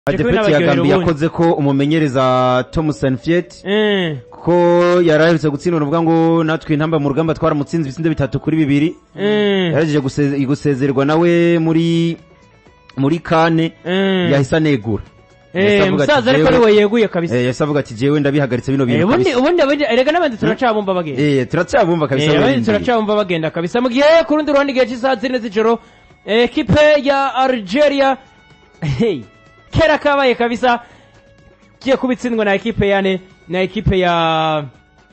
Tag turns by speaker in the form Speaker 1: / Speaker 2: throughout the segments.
Speaker 1: adepeti ya
Speaker 2: n'abaryohera
Speaker 1: gambi
Speaker 2: ubundi.
Speaker 1: yakoze ko umumenyereza tom sanfiet
Speaker 2: Eh,
Speaker 1: ko yari aherutse gutsindwa nuvuga ngo natwe intamba mu rugamba twaramutsinze ibisindo bitatu kuri bibiri
Speaker 2: eh,
Speaker 1: yarageje guse- gusezererwa nawe muri muri kane
Speaker 2: eh.
Speaker 1: yahise anegura Yahise
Speaker 2: Eh,
Speaker 1: avuga ati,
Speaker 2: musaza ariko
Speaker 1: "Jewe-
Speaker 2: ari we yeguye kabisa
Speaker 1: Eh, yahise avuga ati jewe ndabihagaritse bino
Speaker 2: Eh,
Speaker 1: bintu
Speaker 2: ubundi
Speaker 1: kabisa
Speaker 2: ubundi ubundi erega n'abandi turacabumva bagenda
Speaker 1: Eh, turacyabumva kabisa
Speaker 2: Eh, abandi
Speaker 1: barindiriye.
Speaker 2: turacabumva bagenda kabisa mu gihe ku rundi ruhande igihe cy'isaha zine z'ijoro eh, ekipe ya algeria hey, kera kabaye kabisa kiye kubitsindwa na ekipe yane na ekipe ya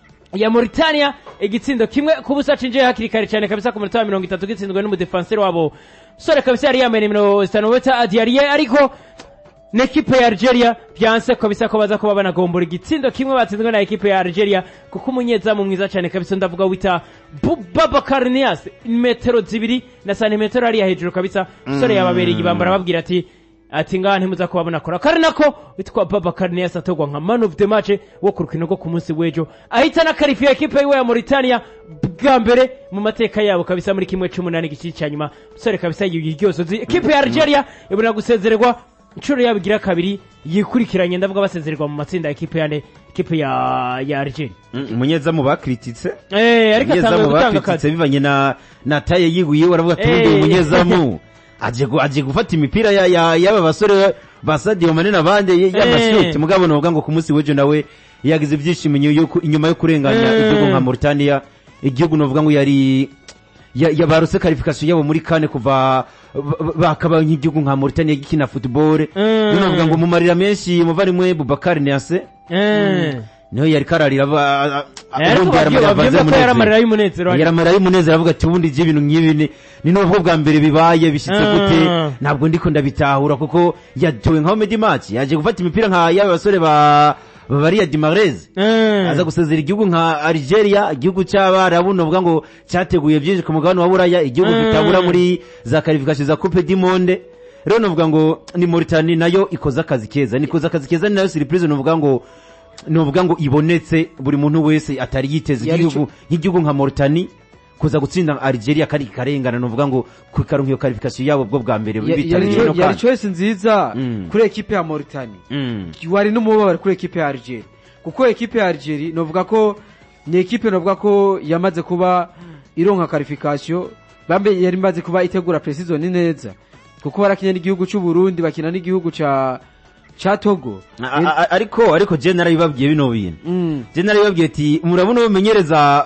Speaker 2: ya Mauritania igitsindo kimwe ku busa cinjiye hakiri kare cyane kabisa ku minota wa mirongo itatu gitsinzwe n'umudefanseri wabo sore kabisa yari yambaye nimero zitanu wita adiyariye ariko n'ekipe ya Algeria byanse kabisa ko baza kuba banagombora igitsindo kimwe batsinzwe na ekipe ya Algeria kuko umunyezamu mwiza cyane kabisa ndavuga wita Bubakar Nias metero zibiri na santimetero hariya hejuru kabisa sore yababereye ibambara babwira ati ati ngaha ntimuza kuba munakora kari nako witwa Babakar Nias atogwa nka man of the match wo ku rukino rwo ku munsi w'ejo ahita na karifiya ekipe yiwe ya Mauritania bwa mbere mu mateka yabo kabisa muri kimwe cy'umunani gice cya nyuma sore kabisa yiryosozi ekipe ya Algeria ibona gusezererwa inshuro yabo igira kabiri yikurikiranye ndavuga basezererwa mu matsinda ya ekipe yane ekipe ya ya Algeria
Speaker 1: Mm, umunyezamu bakrititse
Speaker 2: eh ariko atangiye
Speaker 1: umunyezamu
Speaker 2: gutanga
Speaker 1: bakrititse
Speaker 2: akazi
Speaker 1: bivanye na na taye yiguye baravuga ati ubundi
Speaker 2: Eh.
Speaker 1: umunyezamu aje gu- aje gufata imipira ya ya y'aba basore ba Sadio Mane n'abandi
Speaker 2: Eh.
Speaker 1: y'amashoti mugabo novuga ngo ku munsi w'ejo nawe yagize ibyishimo inyuma yo ku- inyuma yo kurenganya
Speaker 2: Eh.
Speaker 1: igihugu nka Mauritania igihugu novuga ngo yari ya- yabarose qualification yabo muri kane kuva ba- ba- bakaba nk'igihugu nka Mauritania gikina football
Speaker 2: Mm.
Speaker 1: rero novuga ngo mu marira menshi muvandimwe Boubacar Niasse
Speaker 2: eh
Speaker 1: niho yari kararira ba-
Speaker 2: ariko
Speaker 1: ubundi
Speaker 2: babyo
Speaker 1: yaramarira
Speaker 2: babyumva ko
Speaker 1: avanze
Speaker 2: yari amarira
Speaker 1: umunezero.
Speaker 2: y'umunezero
Speaker 1: yaramara y'umunezero avuga ati ubundi ibyo ibintu nk'ibi ni ni nubwo bwa mbere bibaye bishyitse
Speaker 2: Ah.
Speaker 1: gute ntabwo ndiko ndabitahura kuko yatowe nka Medi Match yaje gufata imipira nka y'aba basore ba ba bariya Dimarez
Speaker 2: Eh.
Speaker 1: aza gusezera igihugu nka Algeria igihugu cy'abarabu novuga ngo cyateguye byinshi ku mugabane wa Buraya igihugu
Speaker 2: Mm.
Speaker 1: gitabura muri za qualification za Coupe du Monde rero novuga ngo ni Mauritania nayo ikoze akazi keza nikoze akazi keza ni nayo surprise novuga ngo novuga ngo ibonetse buri muntu wese atari yiteze
Speaker 3: Yari
Speaker 1: igihugu nk'igihugu nka Mauritania kuza gutsinda Algeria kari karengana novuga ngo kwikaronka iyo qualification yabo bwo bwa mbere
Speaker 3: Ya- yari
Speaker 1: bitabiriye
Speaker 3: cho-
Speaker 1: no
Speaker 3: yari
Speaker 1: kandi.
Speaker 3: choice nziza
Speaker 1: Mm.
Speaker 3: kuri ekipe ya Mauritania
Speaker 1: Mm.
Speaker 3: wari n'umubabaro kuri ekipe ya Algeria kuko ekipe ya Algeria novuga ko ni ekipe novuga ko yamaze kuba ironka qualification bambe yari imaze kuba itegura precision neza kuko barakinya n'igihugu cy'u Burundi bakina n'igihugu ca ca Togo
Speaker 1: A- a- a- ariko ariko je narabibabwiye bino bintu
Speaker 3: Mm.
Speaker 1: je narabibabwiye ati murabona umenyereza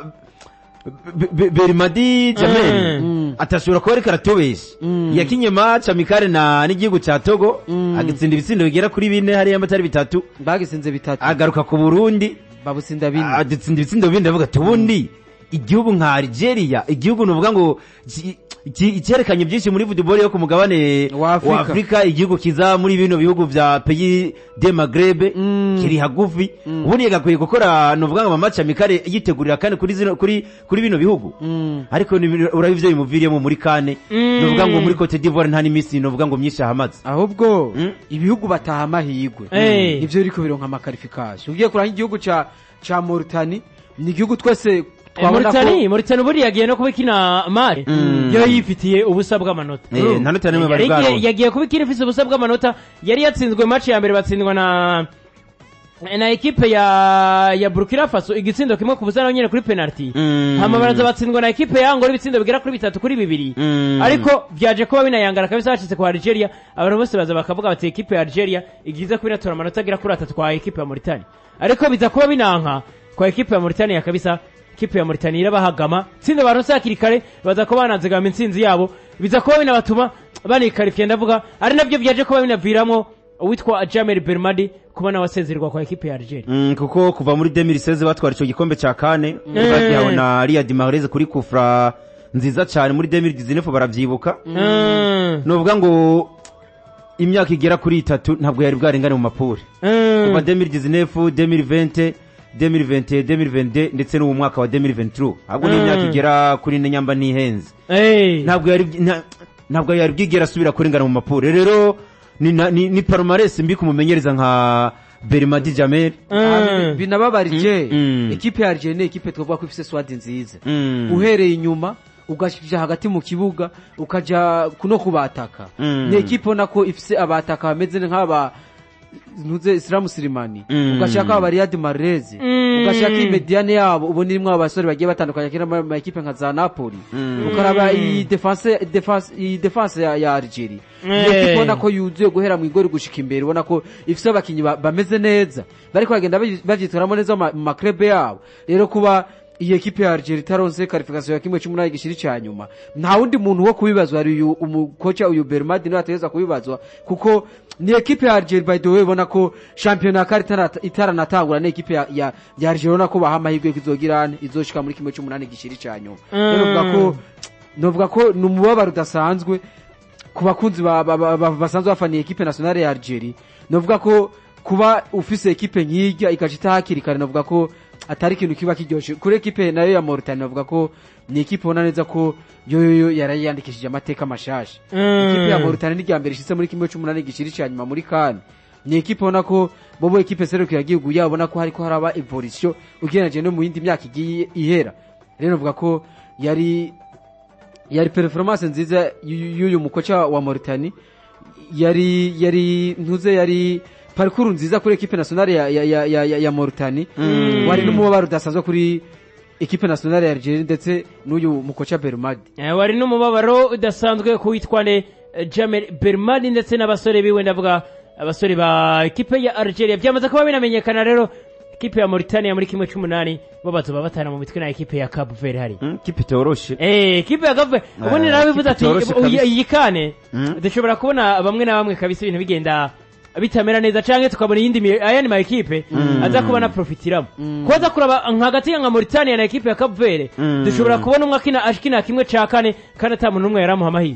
Speaker 1: Be- Be- Berimadi Jamel
Speaker 3: Mm.
Speaker 1: atashobora kuba ariko aratubesha
Speaker 3: Mm.
Speaker 1: yakinye match amikare na n'igihugu ca Togo
Speaker 3: Mm.
Speaker 1: agitsinda ibitsindo bigera kuri bine hariya amatari bitatu
Speaker 3: bagisinze bitatu
Speaker 1: agaruka ku Burundi
Speaker 3: babutsinda bine
Speaker 1: adutsinda ibitsindo bindi avuga ati ubundi igihugu nka Algeria igihugu nuvuga ngo ki- ki- cyerekanye byinshi muri football yo ku mugabane
Speaker 3: Wa Afrika.
Speaker 1: wa Afrika igihugu kiza muri bino bihugu vya pays de Maghreb
Speaker 3: Mm.
Speaker 1: kiri hagufi ubundi yagakwiye gukora nuvuga ngo amamatch amikare yitegurira kandi kuri zino kuri kuri bino bihugu
Speaker 3: Mm.
Speaker 1: ariko ni- urabona ivyo bimuviriyemo muri kane
Speaker 2: Mm.
Speaker 1: nuvuga ngo muri Cote d'Ivoire nta n'imisi nuvuga ngo myinshi ahamaze
Speaker 3: ahubwo
Speaker 1: Mm.
Speaker 3: ibihugu bataha amahirwe
Speaker 2: Eh.
Speaker 3: nivyo biriko bironka amakarifikasiyo ugiye kuranga igihugu ca ca Mauritania ni igihugu twese twabona ko
Speaker 2: Mauritania Mauritania ubundi yagiye no kuba ikina mari
Speaker 1: Mm.
Speaker 2: yo yifitiye ubusa bw'amanota
Speaker 1: Eh,
Speaker 2: Urumva?
Speaker 1: nta nota n'imwe bari
Speaker 2: Yari igiye-
Speaker 1: bwaronse.
Speaker 2: yagiye kuba ikina ifise ubusa bw'amanota yari yatsinzwe match ya mbere batsindwa na na ekipe ya ya Burkina Faso igitsindo kimwe ku busa naho nyene kuri penalty
Speaker 1: Mm.
Speaker 2: hama baraza batsindwa na ekipe ya Angola ibitsindo bigera kuri bitatu kuri bibiri
Speaker 1: Mm.
Speaker 2: ariko vyaje kuba binayangana kabisa hashitse kwa Algeria abantu bose baza bakavuga bati ekipe ya Algeria igize kuba inatora amanota agera kuri atatu kwa ekipe ya Mauritania ariko biza kuba binanka kwa ekipe ya Mauritania kabisa ekipe ya Mauritania irabahagama tsinda baronse hakiri kare baza kuba banazigama intsinzi yabo biza kuba binabatuma banikarifiye ndavuga ari navyo vyaje kuba binaviramo uwitwa Jamel Belmadi kuba nawe asezererwa kwa ekipe ya Algeria
Speaker 1: Mm, kuko kuva muri 2016 batwara icyo gikombe cya kane
Speaker 2: Mm.
Speaker 1: bagihawe na Riyad Mahrez kuri kufra nziza cyane muri 2019 baravyibuka
Speaker 2: Mm.
Speaker 1: novuga ngo imyaka igera kuri itatu ntabwo yari bwarengane mu mapure
Speaker 2: Mm.
Speaker 1: kuva 2019 2020 2021 2022 ndetse n'uwo mwaka wa 2023 ahubwo ni
Speaker 2: Mm.
Speaker 1: imyaka igera kuri ine nyamba n'ihenze
Speaker 2: Eh.
Speaker 1: ntabwo yari nta- ntabwo yari bwigera asubira kurengana mu mapure rero ni, na- ni, ni palmarès mbi kumumenyereza nka Berimadi Jamel
Speaker 2: Mm.
Speaker 3: binababarije
Speaker 1: Mm, mm.
Speaker 3: ekipe ya Algeria ni ekipe twavuga ko ifise swadi nziza
Speaker 1: Mm.
Speaker 3: uhereye inyuma ugaja hagati mu kibuga ukaja kuno kubataka
Speaker 1: Mm.
Speaker 3: ni ekipe ubona ko ifise abataka bameze nk'aba ntuze Islam Silimani
Speaker 1: Mm.
Speaker 3: ugashaka aba Riyad Mahrez
Speaker 2: Mm.
Speaker 3: ugashaka iyi mediane yabo ubona irimo abasore bagiye batandukanye akina mu ma ekipe nka za Napoli
Speaker 1: Mm.
Speaker 3: ukaraba iyi defense defense iyi defense ya, ya Algeria
Speaker 2: Eh.
Speaker 3: iyo ekipe ubona ko yuzuye guhera mu igori gushika imbere ubona ko ifite abakinnyi ba- bameze neza bariko bagenda bayi- bavyitwaramo neza mu ma- mu maklebe yabo rero kuba iyi ekipe ya Algeria itaronse qualification ya kimwe c'umunani gishiri ca nyuma nta wundi muntu wo kubibazwa ari uyu umukoca uyu Bermadi niwe ategerezwa kubibazwa kuko ni ekipe ya Algeria by the way ubona ko shampiyona ya kare itarata- itaranatangura ni ekipe ya, ya, ya Algeria ubona ko baha amahirwe yo izogira izoshika muri kimwe c'umunani gishiri ca nyuma rero
Speaker 2: Mm.
Speaker 3: uvuga ko novuga ko ni umubabaro udasanzwe ku bakunzi ba- ba- ba- ba- basanzwe bafaniye ekipe nationale ya Algeria novuga ko kuba ufise ekipe nk'irya ikaca itahakiri kare novuga ko atari ikintu kiba kiryoshe kuri ekipe nayo ya Mauritania novuga ko ni ekipe ubona neza ko yoyoyo yarayandikishije amateka mashasha ekipe ya Mauritania ni irya mbere ishitse muri kimwe c'umunani gishiri ca nyuma muri kan ni ekipe ubona ko bobo ekipe serukira igihugu yabo ubona ko hariko haraba evolution ugereranije no mu yindi myaka igiye ihera rero novuga ko yari yari performance nziza y'uyu y'uyu mukoca wa Mauritania yari yari ntuze yari parcours nziza kuri equipe nationale ya ya ya, ya, ya, ya Mauritania wari n'umubabaro udasanzwe kuri equipe nationale ya Algeria ndetse n'uyu mukoca Bermadi
Speaker 2: Eh, wari n'umubabaro udasanzwe ku witwane eh, Jamel Bermani ndetse n'abasore biwe ndavuga abasore ba ekipe ya Algeria byamaze kuba binamenyekana rero ekipe ya Mauritania muri kimwe c'umunani bo bazoba batana mu mitwe na ekipe ya Cape Verde hari
Speaker 1: Mm, kipe itoroshe
Speaker 2: Eh, ekipe ya Cape Verde ubundi
Speaker 1: Eh,
Speaker 2: narabivuze
Speaker 1: ekipe
Speaker 2: ati
Speaker 1: itoroshe
Speaker 2: uyi-
Speaker 1: kabisa.
Speaker 2: iyi kane
Speaker 1: Mm.
Speaker 2: dushobora kubona bamwe na bamwe kabisa ibintu bigenda bitamera neza canke tukabona iyindi mi- ayandi ma ekipe aza kuba anaprofitiramo kuba aza kuraba nka hagati ya nka Mauritania na ekipe ya Cape Verde
Speaker 1: Mm.
Speaker 2: dushobora kubona umwe akina akina kimwe ca kane kandi ata muntu n'umwe yaramuha amahirwe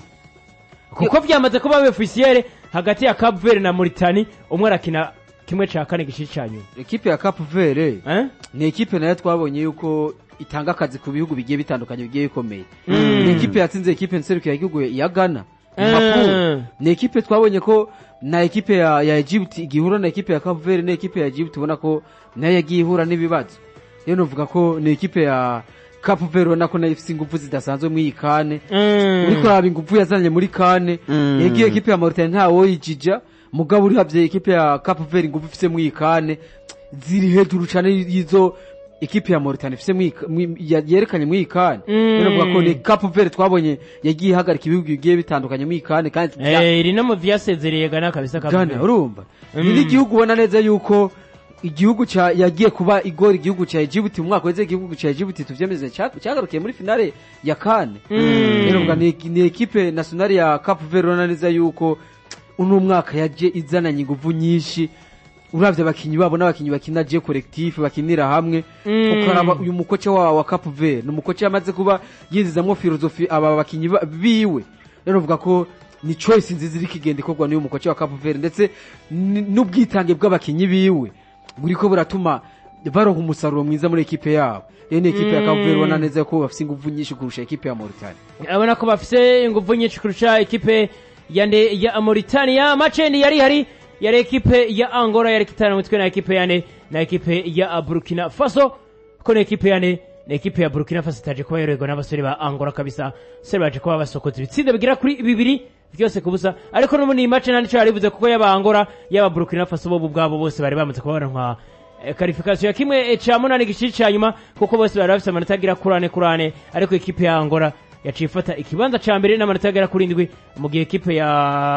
Speaker 2: kuko byamaze kuba officiel hagati ya Cape Verde na Mauritania umwe arakina kimwe ca kane gishiri ca nyuma
Speaker 3: equipe ya Cape Verde
Speaker 2: eh?
Speaker 3: ni ekipe nayo twabonye yuko itanga akazi ku bihugu bigiye bitandukanye bigiye bikomeye
Speaker 2: Mm.
Speaker 3: ni ekipe yatsinze ekipe nserukira igihugu ya Ghana
Speaker 2: Mm.
Speaker 3: Liverpool. ni ekipe twabonye ko na ekipe ya, ya Egypt igihura na ekipe ya Cape Verde na ekipe ya Egypt ubona ko nayo yagiye ihura n'ibibazo rero novuga ko ni ekipe ya Cape Verde ubona ko nayo ifite ingufu zidasanzwe muri iyi kane
Speaker 2: Mm.
Speaker 3: uriko uraba ingufu yazanye muri kane
Speaker 1: Mm.
Speaker 3: yagiye ekipe ya Mauritania ntawo yijija mugabo urihavye ekipe ya Cape Verde ingufu ifise muri iyi kane ziri hejuru cane y'izo ekipe ya Mauritania ifise muri iyi ka- muri- ya- yerekanye muri iyi kane
Speaker 2: Mm.
Speaker 3: rero novuga ko ni Cape Verde twabonye yagiye ihagarika ibihugu bigiye bitandukanye muri iyi kane kandi
Speaker 2: Eh, iri no mu vyasezereye Ghana kabisa Cape
Speaker 3: Ghana
Speaker 2: Verde.
Speaker 3: urumva
Speaker 2: Mm.
Speaker 3: ni n'igihugu ubona neza yuko igihugu ca yagiye kuba igora igihugu ca Egypt mu mwaka weze igihugu ca Egypt tuvyemeze ca- cyagarukiye muri finale ya kane
Speaker 2: Mm.
Speaker 3: rero ubwa ni ni ekipe nationale ya Cape Verde ubona neza yuko uno mwaka yaje izananye ingufu nyinshi uravye abakinyi babo n'abakinyi bakina je collectif bakinira hamwe
Speaker 2: Mm.
Speaker 3: ukaraba uyu mukoce wa wa Cape Verde ni umukoce yamaze kuba yinzizamwo filozofi aba bakinyi ba- biwe rero uvuga ko ni choice nziza iri kigenda ikorwa n'uyu mukoce wa Cape Verde ndetse n- n'ubwitange bw'abakinyi biwe buriko buratuma baronka umusaruro mwiza muri ekipe yabo rero ni ekipe ya Cape Verde ubona neza ko bafise ingufu nyinshi kurusha ekipe ya Mauritania
Speaker 2: abona ko bafise ingufu nyinshi kurusha ekipe ya nde ya Mauritania macendi yari hari yari ekipe ya Angola yari kitana mu mitwe na ekipe yane na ekipe ya Burkina Faso ko na ekipe yane na ekipe ya Burkina Faso itaje kuba yorerwa n'abasore ba Angola kabisa sere baje kuba basokoza ibitsinda bigera kuri bibiri byose kubusa ariko n'ubundi iyi match nta nico yarivuze kuko yaba Angola yaba Burkina Faso bo ubwabo bose bari bamaze kuba baronka eh, karifikasiyo ya kimwe eh, ca munani gishiri ca nyuma kuko bose bari bafise amanota agira kurane kurane ariko ekipe ya Angola yaciye ifata ikibanza ca mbere n'amanota agera kuri indwi mu gihe ekipe ya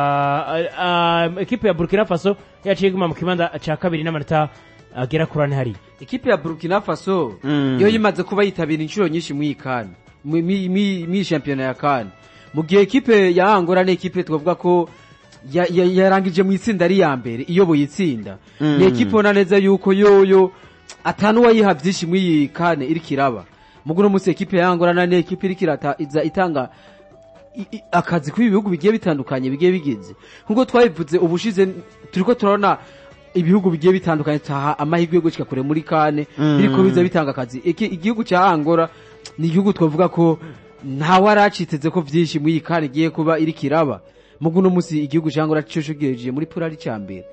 Speaker 2: ah, ah, ekipe ya Burkina Faso yaciye iguma mu kibanza ca kabiri n'amanota agera kurane hari
Speaker 3: ikipe ya Burkina Faso
Speaker 1: Mm.
Speaker 3: yo yimaze kuba yitabira inshuro nyinshi muri iyi kane mu- mi- mi- mi shampiyona ya kane mu gihe ekipe ya Angola ni ekipe twavuga ko ya- ya- yarangije mu itsinda ari ya mbere iyoboye itsinda
Speaker 1: Mm.
Speaker 3: ni ekipe ubona neza yuko yoyo atanu wayiha byinshi muri iyi kane iriko iraba mugu no munsi ekipe ya Angola na ni ekipe iriko irata iza itanga i- i- akazi kuri bihugu bigiye bitandukanye bigiye bigize nkuko twabivuze ubushize turiko turabona ibihugu bigiye bitandukanye taha amahirwe yo gushika kure muri kane
Speaker 1: Mm.
Speaker 3: biriko biza bitanga akazi Iki- igihugu cya Angola ni igihugu twavuga ko ntawe araciteze ko vyinshi muri iyi kane igiye kuba iriko iraba mugu no munsi igihugu cya Angola cyo shogereje muri pura ari cya mbere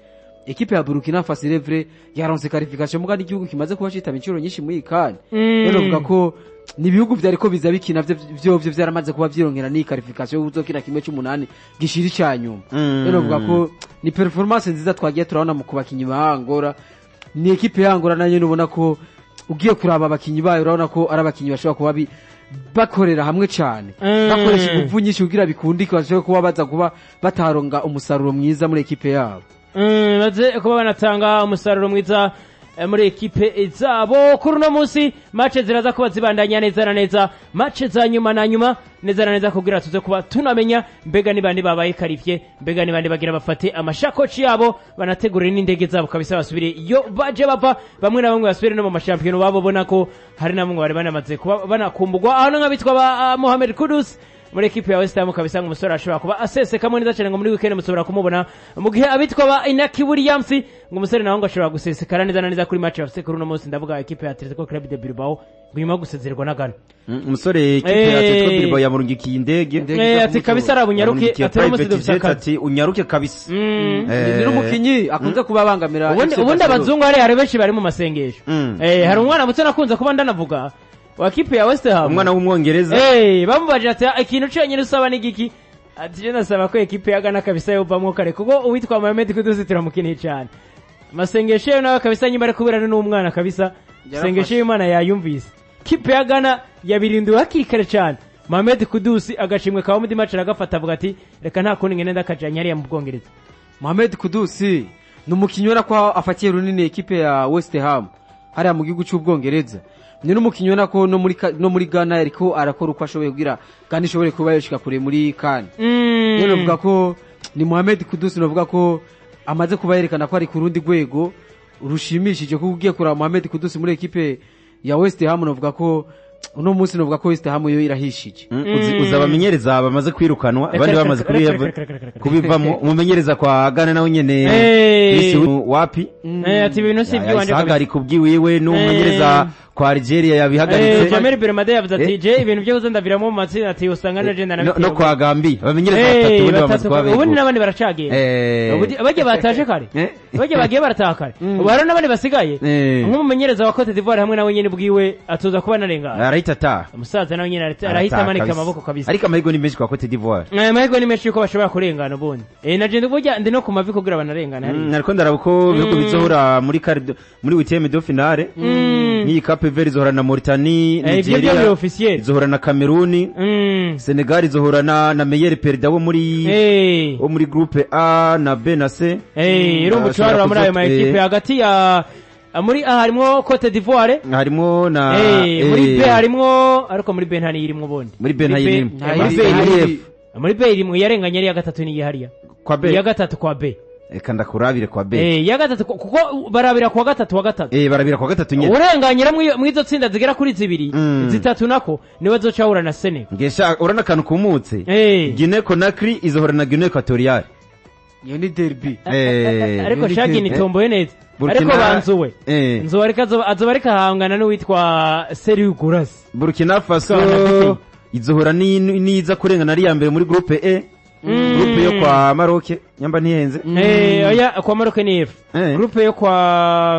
Speaker 3: ekipe ya burkina faso revre yaronse qualification muga n'igihugu kimaze kuba citaba inshuro nyinshi muri iyi kane
Speaker 2: Mm.
Speaker 3: rero novuga ko ni ibihugu vyari ko biza bikina vyo- vyovyo vyaramaze kuba vyirongera n'iyi qualification yo kuzokina kimwe c'umunani gishira ica nyuma
Speaker 1: Mm.
Speaker 3: rero novuga ko ni performance nziza twagiye turabona mu kubakinyi ba Angola ni ekipe ya Angola nayo ubona ko ugiye kuraba abakinyi bayo urabona ko ari abakinyi bashobora kuba bi- bakorera hamwe cyane
Speaker 2: Mm.
Speaker 3: bakoresha ingufu nyinshi kugira bikundike bashobora kuba baza kuba bataronga umusaruro mwiza muri ekipe yabo
Speaker 2: Mm, maze kuba banatanga umusaruro mwiza eh, muri ekipe zabo kuri uno munsi mace ziraza kuba zibandanya neza na neza mace za nyuma na nyuma neza na neza kugira tuze kuba tunamenya mbega ni bande babaye karivye mbega ni bande bagira bafate amashakoci yabo banategurire n'indege zabo kabisa basubire iyo baje bava bamwe na bamwe basubire no mu mashampiyona babo bona ko hari na bamwe bari banamaze kuba banakumbugwa aho nk'abitwa ba uh, Mohamed Kudus muri ekipe ya West Ham kabisa ngo umusore ashobora kuba asesekamo neza cyane ngo muri weekend mushobora kumubona mu gihe abitwa ba Inaki Williams ngo umusore nawe ngo ashobora gusesekara neza na neza kuri match bafite kuri uno munsi ndavuga ekipe ya Atletico Club de Bilbao ngo nyuma yo gusezererwa na Ghana
Speaker 1: Mm, umusore ekipe ya
Speaker 2: Eh.
Speaker 1: Atletico Bilbao yamurungikiye indege
Speaker 3: Indege
Speaker 2: eh
Speaker 3: iza
Speaker 2: ati
Speaker 3: kumutora.
Speaker 2: kabisa ari bunyaruke
Speaker 1: Yamurungikiye
Speaker 2: atari umunsi
Speaker 1: private
Speaker 2: dufite
Speaker 1: jet
Speaker 2: akazi
Speaker 1: ati unyaruke kabisa
Speaker 2: Mm.
Speaker 1: Eh.
Speaker 3: ni n'umukinyi akunze kuba abangamira
Speaker 2: ubundi
Speaker 3: FC
Speaker 2: ubundi
Speaker 3: Barcelona.
Speaker 2: abazungu hari hari benshi bari mu masengesho
Speaker 1: Mm.
Speaker 2: eh hari umwana muto nakunze kuba ndanavuga wa kipe ya West Ham
Speaker 1: umwana w'umwongereza
Speaker 2: Eh, bamubajije ati "Ah, ikintu cyonyine usaba ni giki ati je nasaba ko ekipe ya Ghana kabisa yovamwo kare kuko uwitwa Mohamed Kudus turamukeneye cyane amasengesho ye nawe kabisa nyuma ari kubirana n'umwana kabisa
Speaker 3: Yarafashe.
Speaker 2: sengesho y'Imana yayumvise kipe ya Ghana yabirinduwe hakiri kare cyane Mohamed Kudus agashimwe kawo muri match aragafata avuga ati reka nta kundi ngene ndakajanya hariya mu Bwongereza
Speaker 3: Mohamed Kudusi ni umukinnyi ubona ko afatiye runini ekipe ya West Ham hariya mu gihugu cy'ubwongereza ni n'umukinnyi ubona ko no muri ka- no muri Ghana ariko arakora uko ashoboye kugira kandi ishobore kuba yoshika kure muri kan
Speaker 2: Mm.
Speaker 3: rero novuga ko ni Mohamed Kudusi novuga ko amaze kuba yerekana ko ari ku rundi rwego rushimishije kuko ugiye kuraba Mohamed Kudusi muri ekipe ya West Ham novuga ko uno munsi novuga ko West Ham yo irahishije
Speaker 1: Mm, uzi- uzi abamenyereza bamaze kwirukanwa abandi bamaze kubiva- kubivamo umumenyereza kwa Ghana nawe nyene
Speaker 2: Eh.
Speaker 1: Chris Wu- wapi
Speaker 2: Eh, ati ibintu si iby'iwanje kabisa
Speaker 1: yahagarika ubwiwiwe n'umumenyereza kwa Algeria
Speaker 2: Eh,
Speaker 1: yabihagaritse
Speaker 2: Jamel Belmade yavuze ati
Speaker 1: Eh.
Speaker 2: je ibintu byo ndabiramo mu matsinda ati usanga na je
Speaker 1: no,
Speaker 2: ndanabitewe
Speaker 1: no kwa Gambi abamenyereza
Speaker 2: Eh,
Speaker 1: batatu ubundi bamaze
Speaker 2: batatu
Speaker 1: kuba
Speaker 2: ubundi
Speaker 1: begura
Speaker 2: n'abandi baracagenda
Speaker 1: Eh.
Speaker 2: Ubundi- bajya bataje kare
Speaker 1: Eh.
Speaker 2: bajya bagiye barataha kare ubu hari n'abandi basigaye
Speaker 1: Eh.
Speaker 2: nk'umumenyereza wa Cote d'Ivoire hamwe nawe nyine bwiwe atuza kuba narengana
Speaker 1: arahita ataha
Speaker 2: umusaza nawe nyine arahita- arahita
Speaker 1: Arataha
Speaker 2: amanika
Speaker 1: kabisa.
Speaker 2: amaboko kabisa
Speaker 1: ariko amahirwe ni menshi kwa Cote d'Ivoire
Speaker 2: Eh, amahirwe ni menshi yuko bashobora kurengana ubundi eh na jenda burya ndi no ku mavi kugira banarengana
Speaker 1: Mm,
Speaker 2: hariya
Speaker 1: ariko ndaraba uko ibihugu bizohura muri quart- muri huitième de finale nk'iyi Cape Verde izohura na Mauritanie
Speaker 2: Eh, ibyo byo biri
Speaker 1: Nigeria
Speaker 2: officiel
Speaker 1: izohura na Cameroon
Speaker 2: Mm.
Speaker 1: Senegal izohura na na Meyer Perida wo muri
Speaker 2: eh
Speaker 1: wo muri groupe A na B na C
Speaker 2: eh irumva
Speaker 1: Ashobora
Speaker 2: ucwarura muri ayo ma
Speaker 1: kuzo-
Speaker 2: ekipe
Speaker 1: eh,
Speaker 2: hagati ya muri A harimo Cote d'Ivoire
Speaker 1: harimo na
Speaker 2: Eh, muri
Speaker 1: eh,
Speaker 2: B harimo ariko muri B nta niyirimo ubundi
Speaker 1: muri B nta
Speaker 2: B-
Speaker 1: yirimo
Speaker 2: eh,
Speaker 3: Nta
Speaker 2: muri
Speaker 3: yiri-
Speaker 2: B
Speaker 3: nta
Speaker 2: irimo-
Speaker 3: yiri-
Speaker 2: muri B irimo yarenganye ari iya gatatu ni hariya
Speaker 1: kwa B
Speaker 2: iya gatatu kwa B
Speaker 1: reka ndakurabire kwa B
Speaker 2: eh iya gatatu ku- kuko barabira kwa gatatu wa gatatu
Speaker 1: eh barabira kwa gatatu nyene
Speaker 2: urenganyira mu izo tsinda zigera kuri zibiri
Speaker 1: Mm.
Speaker 2: zitatu nako niwe zocahura na Senegal
Speaker 1: ngesha urana akantu kumutse
Speaker 2: eh
Speaker 1: Guinea Conakry izohura na Guinea Equatorial
Speaker 3: iyo ni derby
Speaker 1: eh
Speaker 2: ariko
Speaker 3: Yari
Speaker 2: shagi
Speaker 3: eh,
Speaker 2: nitomboye neza
Speaker 1: Burkina-
Speaker 2: ariko banzuwe
Speaker 1: eh
Speaker 2: nzuwe ariko azoba azoba ariko ahangana n'uwitwa Seriou Gurasi
Speaker 1: Burkina Faso
Speaker 2: Twana-
Speaker 1: izohura ni- niza kurengana ari iya mbere muri groupe E groupe yo kwa Maroc nyamba ntihenze
Speaker 2: Eh, oya kwa Maroc ni F.
Speaker 1: Eh.
Speaker 2: Groupe yo kwa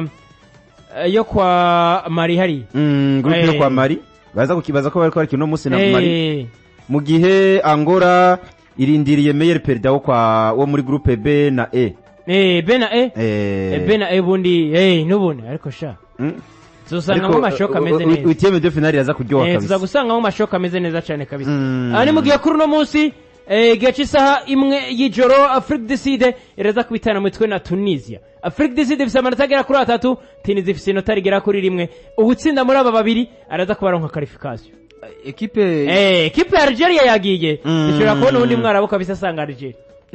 Speaker 2: eh, yo kwa Mali hari.
Speaker 1: Mm, groupe yo
Speaker 2: Eh.
Speaker 1: kwa Mali baza kukibaza ko bariko barikina uno munsi na Mali
Speaker 2: Eh,
Speaker 1: mu gihe Angola irindiriye Meyer Perida wo kwa wo muri groupe B na E
Speaker 2: eh bena eh
Speaker 1: eh
Speaker 2: eh, bena eh bundi eh nubundi ariko sha.
Speaker 1: mm.
Speaker 2: Tuzosanga mu mashoka ameze neza.
Speaker 1: Huitième de finale yaza kuryoha
Speaker 2: Eh
Speaker 1: kabisa
Speaker 2: tuzagusanga mu mashoka ameze neza cyane kabisa.
Speaker 1: Mm.
Speaker 2: Aha ni mu gihe kuri uno munsi eh igihe cy'isaha imwe y'ijoro Afrique du Sud iraza kubitana mu mitwe na Tunisia. Afrique du Sud ifite amanota agera kuri atatu, Tunisia ifite inota rigera kuri rimwe. Ubutsinda muri aba babiri araza kubaronka qualification.
Speaker 3: ekipe
Speaker 2: Eh, ekipe ya Algeria yagiye.
Speaker 1: Mm.
Speaker 2: Dushobora kubona ubundi mwarabu kabisa asanga Algeria.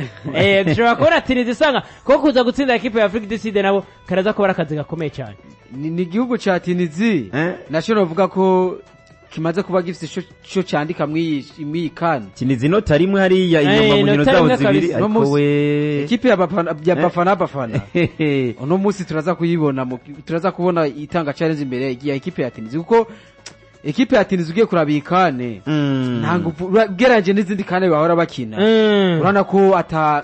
Speaker 2: Eh, dushobora kubona Tunisia isanga ko kuza gutsinda ekipe ya Afrique du Sud nabo karaza kuba ari akazi gakomeye cyane.
Speaker 3: ni ni igihugu ca tinizi
Speaker 1: Eh?
Speaker 3: nacyo novuga ko kimaze kuba gifite ico- ico candika mw'iyi kani
Speaker 1: kinizi inota rimwe hariya
Speaker 2: Eh,
Speaker 1: inyuma mu nkino
Speaker 2: inota
Speaker 1: zabo
Speaker 2: rimwe
Speaker 1: zibiri
Speaker 2: kabisa.
Speaker 1: ariko
Speaker 3: Uno munsi-
Speaker 1: we
Speaker 3: ekipe ya bafana ya
Speaker 1: Eh?
Speaker 3: bafana bafana
Speaker 1: Hehe.
Speaker 3: uno munsi turaza kuyibona mu- turaza kubona itanga challenge imbere ya ekipe ya tinizi kuko ekipe ya tinizi ugiye kuraba iyi kane
Speaker 1: Mm.
Speaker 3: nta nguvu ugereranyije n'izindi kane bahora bakina
Speaker 2: Mm.
Speaker 3: urabona ko ata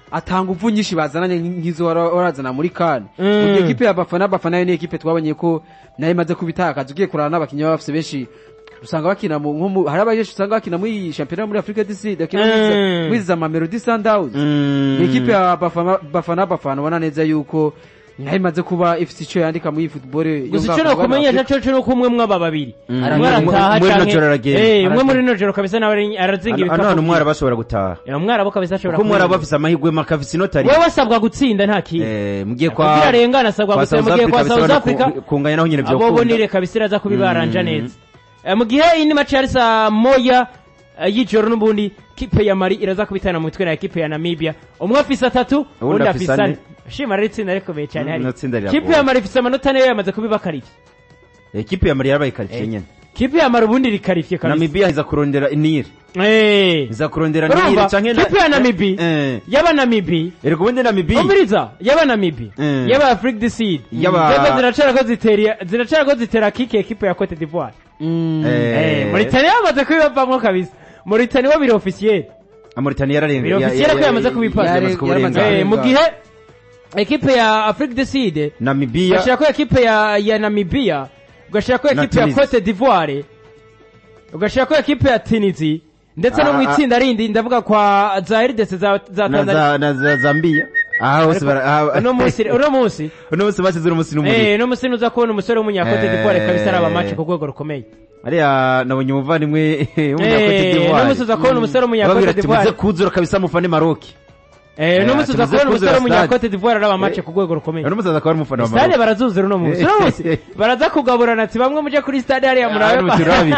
Speaker 3: atanga uvu nyinshi bazananye nk'izo wara- warazana muri kane
Speaker 2: Mm.
Speaker 3: mu gihe ekipe ya bafana bafana yo ni ekipe twabonye ko nayo imaze kubitakaza ugiye kurana n'abakinnyi baba bafise benshi usanga bakina mu nko mu hari abajeshi usanga bakina muri shampiyona muri Africa du Sud bakina
Speaker 2: Mm.
Speaker 3: muri za Mamelodi Sundowns ni ekipe ya bafana bafana bafana ubona neza yuko nayo imaze kuba ifite icyo yandika muri football yo
Speaker 2: gusa
Speaker 3: ngaho
Speaker 2: icyo
Speaker 3: ku mugabane wa
Speaker 2: nakumenyesha
Speaker 3: Afurika.
Speaker 2: cyo cyo nuko umwe mwaba babiri
Speaker 1: Mm.
Speaker 2: umwe arataha
Speaker 1: Muri rino
Speaker 2: canke-
Speaker 1: joro aragenda.
Speaker 2: Eh, umwe
Speaker 3: Aragenda.
Speaker 2: muri rino joro kabisa nawe arazinga
Speaker 1: hano
Speaker 2: ibikapu
Speaker 1: hano umwara bashobora gutaha
Speaker 2: Eh, umwarabu kabisa ashobora
Speaker 1: kuko umwara
Speaker 2: kubirinda.
Speaker 1: bafise amahirwe makafise inota
Speaker 2: wewe asabwa gutsinda nta kintu
Speaker 1: Eh, mugiye
Speaker 2: kugira
Speaker 1: kwa
Speaker 2: arengana asabwa
Speaker 1: kwa
Speaker 2: gutsinda
Speaker 1: South
Speaker 2: mugiye kwa
Speaker 1: Africa
Speaker 2: South
Speaker 1: bisaba
Speaker 2: Africa
Speaker 1: ku- kunganya naho nyine
Speaker 2: abo
Speaker 1: vyokunda
Speaker 2: bonire kabisa iraza kubibaranja
Speaker 1: Mm.
Speaker 2: neza Eh, mu gihe indi match yari saa moya eh, y'ijoro n'ubundi kipe ya mari iraza kubitana mu mitwe na kipe ya namibia umwe afise atatu
Speaker 1: Uwundi
Speaker 2: undi
Speaker 1: afise
Speaker 2: afise
Speaker 1: ane.
Speaker 2: ane shima rero itsinda rikomeye cyane
Speaker 1: Mm,
Speaker 2: hari
Speaker 1: ino tsinda riragoye.
Speaker 2: kipe ya mari ifise amanota ane yo yamaze kubibakarira
Speaker 1: ekipe ya mari yarabaye karitsiye nyene
Speaker 2: kipe ya mari ubundi rikarifiye kabisa
Speaker 1: namibia iza kurondera nire
Speaker 2: Eh.
Speaker 1: iza kurondera nire
Speaker 2: urumva
Speaker 1: canke
Speaker 2: kipe ya namibi
Speaker 1: eh
Speaker 2: y'abanamibi
Speaker 1: erega ubundi namibia
Speaker 2: umviriza y'abanamibi
Speaker 1: Mm.
Speaker 2: y'aba afrique du sud
Speaker 1: Y'aba-
Speaker 2: zego ziracera ko zitera ziracera ko zitera kike ekipe ya cote d'ivoire
Speaker 3: Mm.
Speaker 2: Eh, Mauritania bamaze kubibavamo kabisa Mauritania bo biri officiel
Speaker 1: Mauritania yararenga
Speaker 2: Biro
Speaker 1: ya-
Speaker 2: officiel
Speaker 1: ya-
Speaker 2: ko yamaze
Speaker 1: ya-
Speaker 2: kubipasa.
Speaker 1: yamaze
Speaker 3: Yare-
Speaker 1: kuburenga.
Speaker 3: yaramaze
Speaker 2: Eh, mu gihe ekipe ya afrique du sud
Speaker 1: namibia
Speaker 2: ugashira ko ekipe ya ya namibia ugashira ko
Speaker 1: Na
Speaker 2: ekipe ya
Speaker 1: Tunisia.
Speaker 2: cote d'ivoire ugashira ko ekipe ya tunisie ndetse no
Speaker 1: Ah,
Speaker 2: mu
Speaker 1: ah.
Speaker 2: itsinda rindi ndavuga kwa za rdc za za
Speaker 1: na
Speaker 2: tanzania
Speaker 1: za na za zambia aha hose bara aha-
Speaker 2: uno munsi uno munsi
Speaker 1: uno munsi bashyize uno munsi n'umuri
Speaker 2: eh no munsi nuza kubona umusore w'umunyakote
Speaker 1: Eh.
Speaker 2: d'ivoire kabisa araba match ku rwego rukomeye
Speaker 1: ariya nabonye umuvandimwe
Speaker 2: Eh,
Speaker 1: w'umunyakote
Speaker 2: no
Speaker 1: d'ivoire
Speaker 2: munsi uza kubona umusore
Speaker 1: babwira
Speaker 2: w'umunyakote
Speaker 1: ati muze
Speaker 2: d'ivoire
Speaker 1: kuzura kabisa mufane maroki
Speaker 2: Eh, no
Speaker 1: Eh,
Speaker 2: munsi uza
Speaker 1: tumaze
Speaker 2: kubona umusore
Speaker 1: kuzura
Speaker 2: w'umunyakote d'ivoire araba match ku rwego rukomeye
Speaker 1: uno munsi aza kuba ari umufana wa
Speaker 2: stade
Speaker 1: maroki
Speaker 2: barazuzura uno munsi uno munsi baraza kugaburana ati bamwe muje kuri stade hariya murabe
Speaker 1: Hano turabi.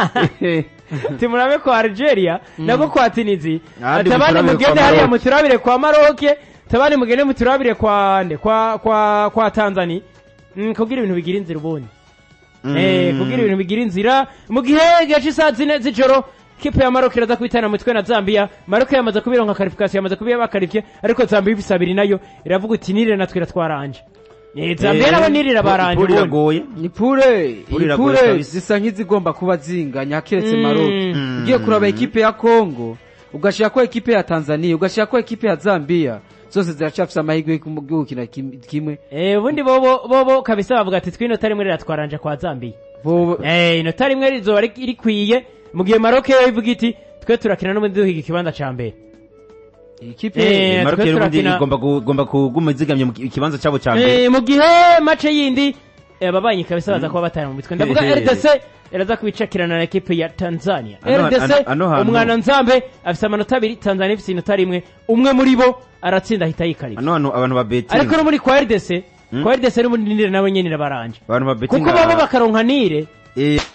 Speaker 2: ati murabe kwa algeria nako kwa tunizi
Speaker 1: Ahandi
Speaker 2: ati abandi
Speaker 1: muturabire
Speaker 2: mugende
Speaker 1: kwa
Speaker 2: hariya
Speaker 1: Maroc.
Speaker 2: muturabire kwa maroke tabandi mugende muturabire kwa nde kwa kwa kwa tanzania Mm, kugira ibintu bigira inzira ubundi Eh, kugira ibintu bigira inzira mu gihe gace isaha zine z'ijoro kipe ya Maroc iraza kubitana mu mitwe na Zambia Maroc yamaze kubironka qualification yamaze kubiba bakarifye ariko Zambia ifise abiri nayo iravuga uti nire natwe iratwaranje Eh, Zambia nabo nire irabaranje
Speaker 1: Poli
Speaker 2: ubundi
Speaker 1: iragoye
Speaker 3: ni pure
Speaker 1: Pure
Speaker 3: iyi
Speaker 1: iragoye
Speaker 3: pure
Speaker 1: kabisa.
Speaker 3: zisa nk'izigomba kuba zinganya keretse
Speaker 2: Mm.
Speaker 3: Maroc
Speaker 2: Mm.
Speaker 3: ugiye kuraba ekipe ya Congo ugashira ko ekipe ya Tanzania ugashira ko ekipe ya Zambia zose ziracafise amahirwe yo gukina kim- kimwe
Speaker 2: Eh, ubundi bobo bobo kabisa bavuga ati twinota rimwe riratwaranje kwa Zambia
Speaker 3: Bo-
Speaker 2: Eh, inota rimwe rizoba ri- rikwiye mu gihe Maroc yo ivuga iti twe turakina n'ubundi duhiga ikibanza ca mbere
Speaker 3: ikipe
Speaker 2: Eh,
Speaker 1: maroki
Speaker 2: twe
Speaker 1: rero ubundi
Speaker 2: turakina-
Speaker 1: igomba gu- igomba kuguma izigamye mu kibanza cyabo cya mbere
Speaker 2: Eh, mu gihe mace yindi eh, ababanyi kabisa baza kuba batari mu mitwe ndavuga
Speaker 1: Hehe.
Speaker 2: rdc iraza kubicakirana na ekipe ya tanzania
Speaker 1: Ano-
Speaker 2: rdc
Speaker 1: ano- ano hantu-
Speaker 2: umwana nzambe afise amanota abiri tanzania ifise inota rimwe umwe muri bo aratsinda ahita yikarira
Speaker 1: hano hantu abantu ba
Speaker 2: ariko
Speaker 1: betingi
Speaker 2: no muri kwa rdc kwa rdc n'ubundi nire nawe nyene irabaranje
Speaker 1: abantu ba
Speaker 2: kuko
Speaker 1: betingi
Speaker 2: babo bakaronka nire
Speaker 1: eh